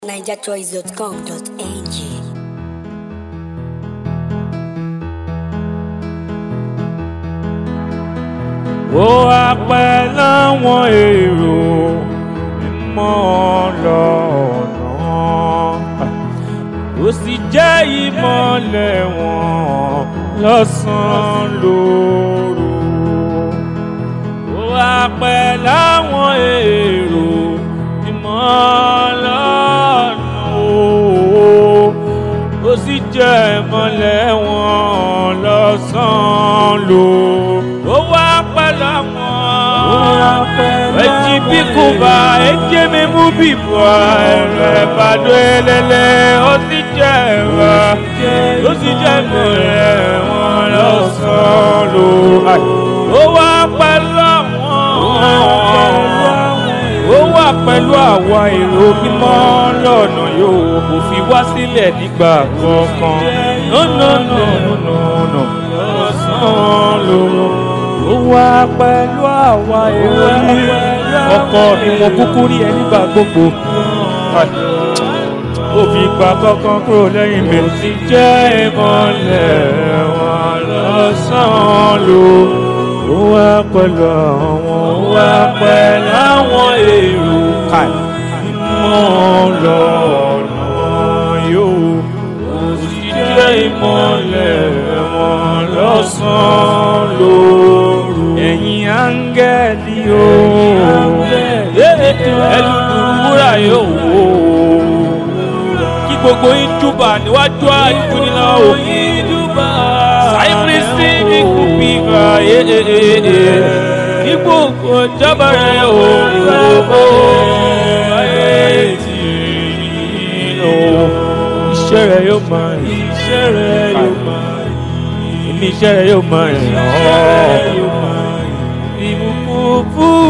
nigerchoice.com.ng ó wá pẹ́ láwọn èrò mímọ́ lọ́nà ó sì jẹ́ ìmọ̀lẹ̀ wọn lọ́sàn-án lóru ó wá pẹ́ láwọn èrò mímọ́ lọ́nà ó sì jẹ́ ìmọ̀lẹ̀ wọn lọ́sàn-án lóru ó wá pẹ́ láwọn eji bikuba eje mi mu bibua ẹrẹ bàdó elele ó sì jẹ ẹwà ó sì jẹ ìmọ̀lẹ̀ wọn lọ́sàn-án ló ó wá pẹ̀lú àwọn ó wà pẹ̀lú àwa èrò mímọ́ lọ́nà yóò kò fi wá sílẹ̀ nígbà kankan nọ́nọ́nọ́nọ́nọ́ lọ́sàn-án ló ó wá pẹ̀lú àwa èrò ọkọ mi mo kúkú rí ẹ nígbà gbogbo ó fi gba kankan kúrò lẹ́yìn mi. ó sì jẹ́ ìmọ̀lẹ̀ wọn lọ́sàn-án ló ó wá pẹ̀lú àwọn ó wá pẹ̀lú àwọn èrò mọ́ lọ́nà yóò ó sì jẹ́ ìmọ̀lẹ̀ wọn lọ́sàn-án lóru ẹ̀yin áńgẹ́lì o ẹlùkùrúwúrà yóò wò ó kí gbogbo yín júbà níwájú àìkúnilá o sáìpírísì ní kùpìgà ní gbogbo jábà rẹ o ìwòkó ayé tì í lọ iṣẹ́ rẹ yóò máa iṣẹ́ rẹ yóò máa ìmí iṣẹ́ rẹ yóò máa yàn ọ́ ìbùkún fún